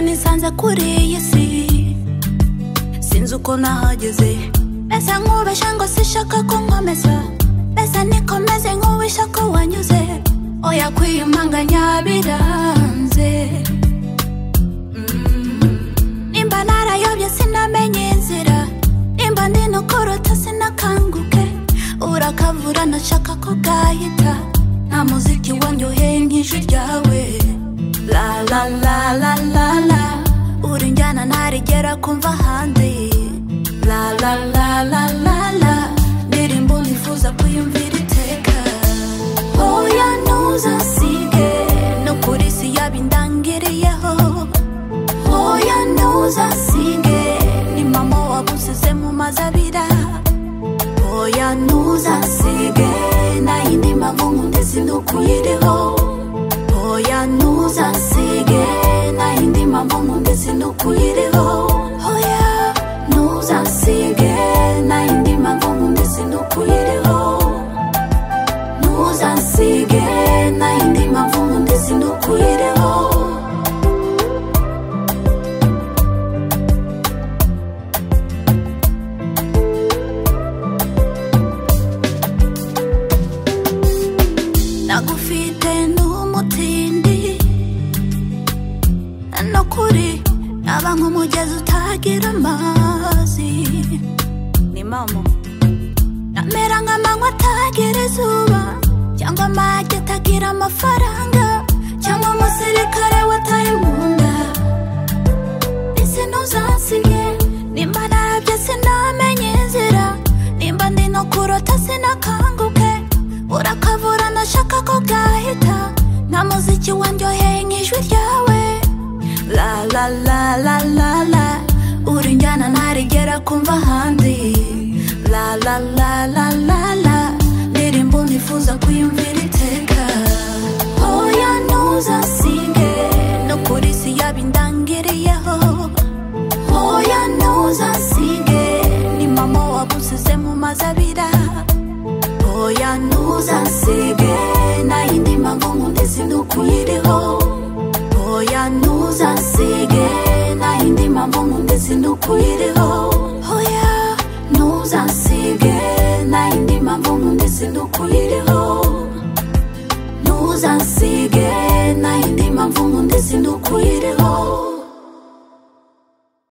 nisanze kuri iyi si sinzi uko nahageze mbese nkubeshya ngo sishaka ko nkomeza mbese nikomeze nk'uwisha ko wanyuze oya kwiyumanganya biranze Mm. nimba narayobye sinamenye inzira nimba ndi nukuruta sinakanguke urakavura nashaka ko bwahita nta muziki wanyoheye nk'ijwi ryawe la la la la la la uri njyana ntarigera kumva hanze la la la la la la ndirimbo nifuza kuyumvira iteka oya ntuzasige no kuri si yabindangiriyeho Hoya ntuzasige ni mama wagusize mu mazabira Hoya ntuzasige nta yindi mpamvu nkundi sinukuyiriho Hoya ntuzasige nta yindi mpamvu nkundi sinukuyiriho Hoya ntuzasige nta yindi mpamvu nkundi sinukuyiriho Ntuzasige nta yindi mpamvu nkundi sinukuyiriho nagufite n'umutindi no kuri naba nk'umugezi utagira amazi ni mama namera nk'amanywa atagira izuba cyangwa amagi atagira amafaranga cyangwa umusirikare watari mu nda ese ntuzasige nimba narabye sinamenye inzira nimba ndi no kurota sinakanguke urakavura ndashaka ko bwahita nta muziki wandyoheye nk'ijwi ryawe la la la la la la uri njyana ntarigera kumva ahandi la la la la la la ndirimbo nifuza kuyumvira iteka oya ntuzasige no kuri si yabindangiriyeho Hoya ntuzasige ni mama wagusize mu mazabira Hoya ntuzasige nta yindi mpamvu nkundi sinukuyiriho Hoya ntuzasige nta yindi mpamvu nkundi sinukuyiriho Hoya ntuzasige nta yindi mpamvu nkundi sinukuyiriho Ntuzasige nta yindi mpamvu nkundi sinukuyiriho